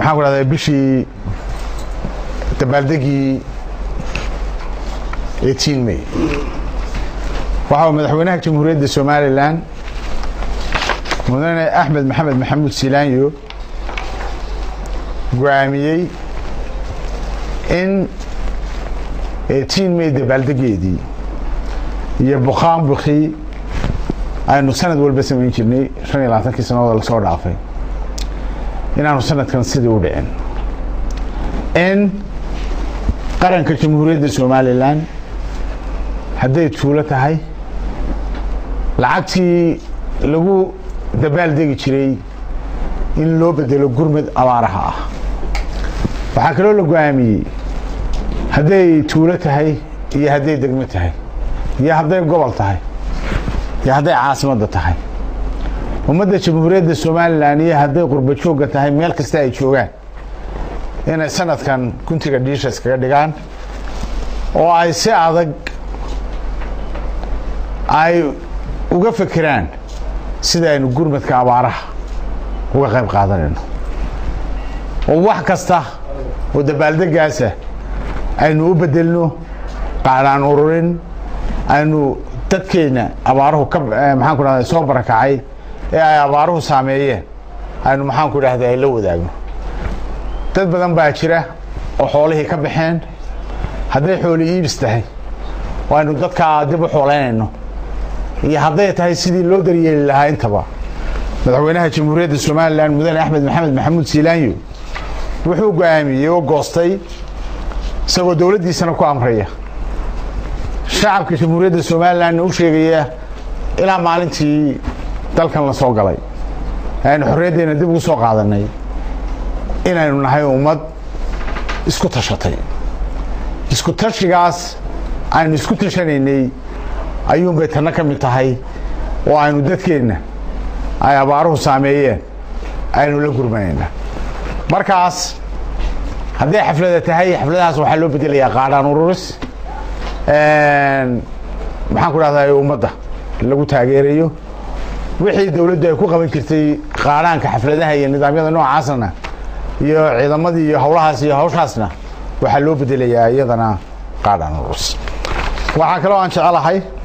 maxaan ku dhahdaa bishii dabaaldegii eighteen may waxa uu madaxweynaha jamhuuriyadda somalilan mudane axmed maxamed maxamuud silaanyo go-aamiyey in eighteen may dabaaldegeedii iyo bukaan bukii aynu sanad walba samayn jirnay shan iyo labaatankii sannadood lasoo dhaafay inaanu sanadkan sidii u dhicin in qaranka jamhuuriyadda somalilan hadday tuulo tahay lacagtii lagu dabaaldegi jiray in loo bedelo gurmad abaaraha ah waxaa kaloo la go-aamiyey hadday tuulo tahay iyo hadday degmo tahay iyo hadday gobol tahay iyo hadday caasimadda tahay ummadda jamhuuriyadda somalilan iyo hadday qurba joogga tahay meel kasta ay joogaan inay sanadkan guntiga dhiisha iskaga dhigaan oo ay si adag ay uga fekeraan sida aynu gurmadka abaaraha uga qayb qaadanayno oo wax kasta oo dabaaldegaasa aynu u bedelno qaadhaan ururin aynu dadkeenna abaaruhu ka maxaan ku dhahda soo barakacay ee ay abaaruhu saameeyeen aynu maxaan ku dhahda ay la wadaagno dad badan baa jira oo xoolihii ka baxeen hadday xooli iibis tahay oo aynu dadkaa dib u xoolaynayno iyo hadday tahay sidii loo daryeeli lahaa intaba madaxweynaha jamhuuriyadda somalilan mudane axmed maxamed maxamuud siilaanyo wuxuu go-aamiyey oo goostay isagoo dowladdiisana ku amraya shacabka jamhuuriyadda somalilanna u sheegaya ilaa maalintii dalkan la soo galay aynu xorriyaddeena dib ugu soo qaadanay inaynu nahay ummad isku tashatay isku tashigaas aynu isku tashanaynay ayuunbay tanna ka mid tahay oo aynu dadkeenna ay abaaruhu saameeyeen aynu la gurmanayna markaas hadday xaflada tahay xafladahaas waxaa loo bedelayaa qaadhaan ururis maxaan ku dhahdaa ummadda lagu taageerayo wixii dowladdu ay ku qaban jirtay qaadhaanka xafladaha iyo nidaamyada noocaasna iyo ciidamadii iyo howlahaas iyo hawshaasna waxaa loo bedelayaa iyadana qaadhaan ururis waxaa kaloo aan jecelahay